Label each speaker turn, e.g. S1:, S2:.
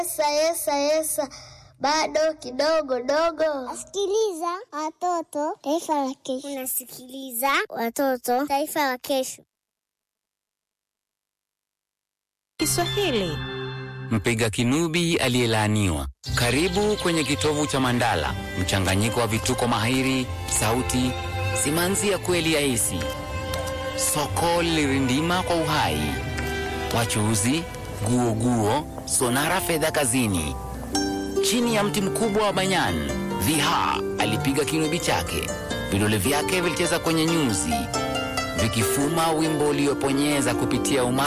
S1: Yesa, yesa, yesa, bado kidogo dogo.
S2: Sikiliza watoto, taifa la kesho. Unasikiliza watoto, taifa la kesho.
S3: Kiswahili
S4: Mpiga kinubi aliyelaaniwa. Karibu kwenye kitovu cha Mandala, mchanganyiko wa vituko mahiri, sauti, simanzi ya kweli ya hisi. Soko lilirindima kwa uhai, wachuuzi, guo guo, sonara fedha kazini. Chini ya mti mkubwa wa banyan, Viha alipiga kinubi chake, vidole vyake vilicheza kwenye nyuzi, vikifuma wimbo ulioponyeza kupitia umati